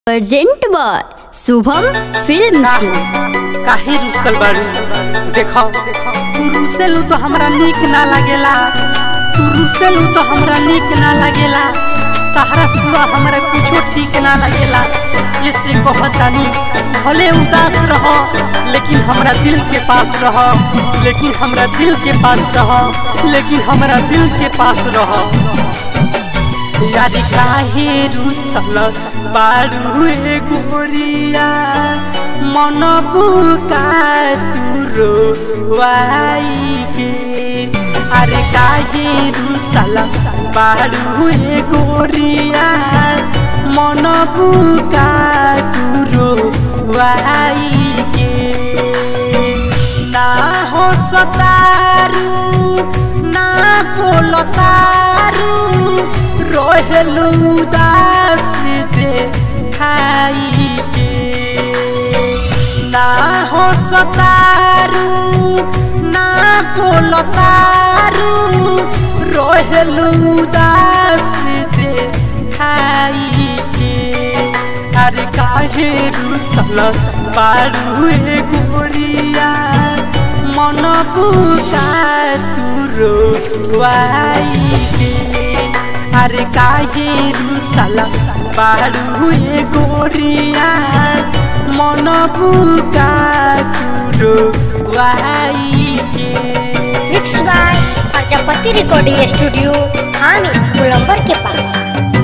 urgent by Shubham films काहे रुसल बारू देखो तू रुसेलू तो हमरा नीक ना लगेला तू रुसेलू तो हमरा नीक ना लगेला तहरा सिवा हमरा कुछो ठीक ना लगेला इससे कहतानी भले उदास रहो लेकिन हमरा दिल के पास रहो लेकिन हमरा दिल के पास रहो लेकिन हमरा दिल के पास रहो यार काहे रुसल बारू ए गोरिया मन बुका तुरो वाई के अरे काहे रुसल बारू ए गोरिया मन बुका तुरो वाई के ना हो सतारू ना बोलतारू रहेलू उदास दे खाई के ना हो सतारू ना बोलतारू रहेलू उदास दे खाई के अरे काहे रुसल बारू ए गोरिया मन बुका तुरो वाई के अरे काहे रुसल बारू ए गोरिया मन बुका तुरो वाई के mix by Prajapati recording studio हामी गोलंबर के पास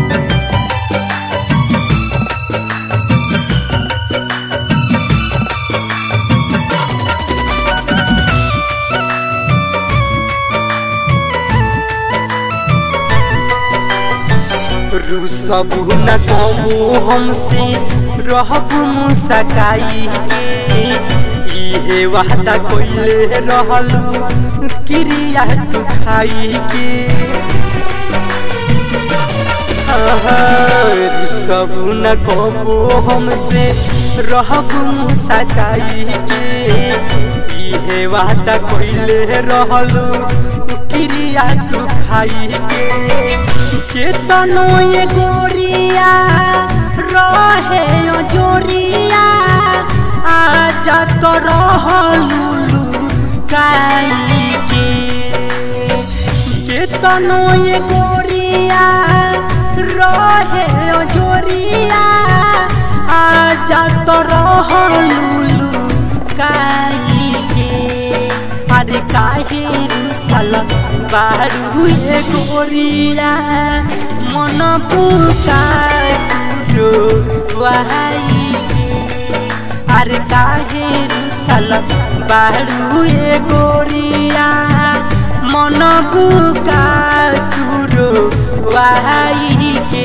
रुसबू न कहू हमसे रहबू मुसकाई के इहे वादा कोइले रहलू क्रिया तू खाई के रुसबू न कहू हमसे रहबू मुसकाई के इहे वादा कोइले रहलू क्रिया तू खाई के केतनो ये गोरिया रहे ओ जोरिया आजा तो रहलुलु काई के केतनो ये गोरिया रहे ओ जोरिया आजा तो रहलुलु काई के अरे काहे रुसल बारू ए गोरिया मन पुका तुरो वाई अरे काहे रुसल बारू ए गोरिया मन पुका तुरो वाई के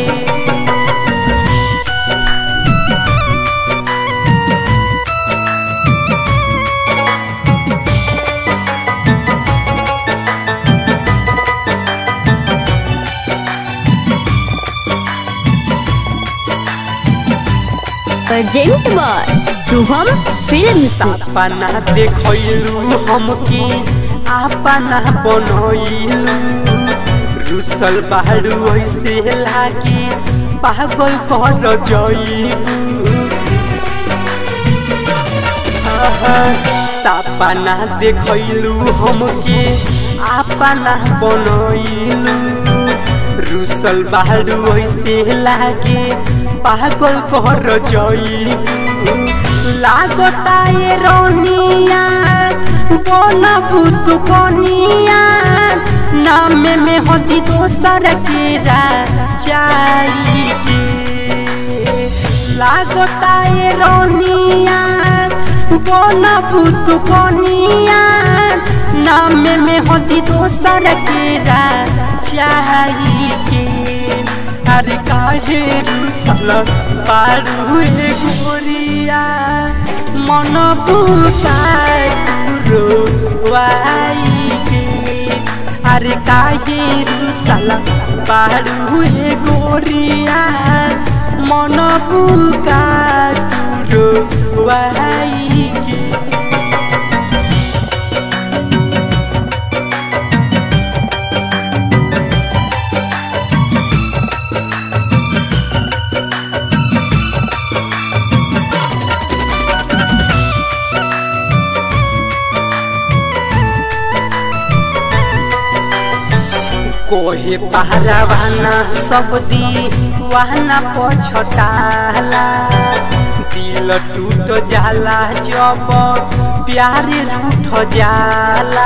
अर्जेंट बाय शुभम फिल्म्स सपना देखलू हमके अपना बनैलू रुसल बाड़ू ऐसे लागे पागल कर जईबू सपना देखलू हमके अपना बनैलू रुसल बाड़ू ऐसे लागे पागल कर जईबू लागता ये रोनिया बनबू तू कनिया नाम में होती दोसर के राजाई के लागता ये रोनिया बनबू तू कनिया नाम में होती दोसर के राजाई के अरे काहे रुसल पारू ए गोरिया मन बुका तुरो वाई के अरे काहे रुसल पारू ए गोरिया मन बुका तुरो वाई के कोहे पहरावाना सब दी वहना पछताला दिल टूट जाला जब प्यार रूठ जाला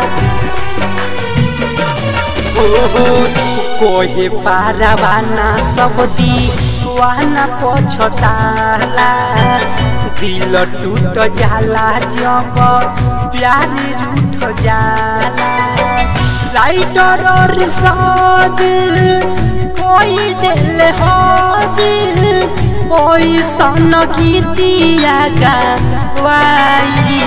ओहो कोहे पारावाना सब दी वहना पछताला दिल टूट जाला जब प्यार रूठ जाला राइटर और साद कोई दिल हो दिल कोई सन गीतिया गावाई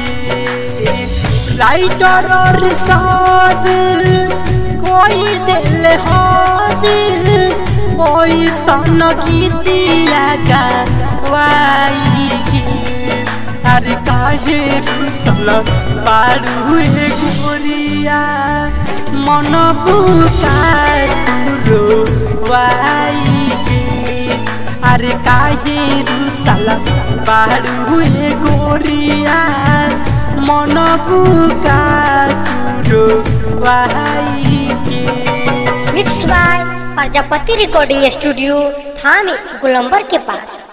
राइटर और साद कोई दिल हो दिल कोई सन गीतिया गावाई अरे काहे रुसल बारू हे गोरिया मन बुकार तुरो वाई गे अरे काहे रुसल बारू हे गोरिया मन बुकार तुरो वाई गे mix by Prajapati recording studio थामी गोलंबर के पास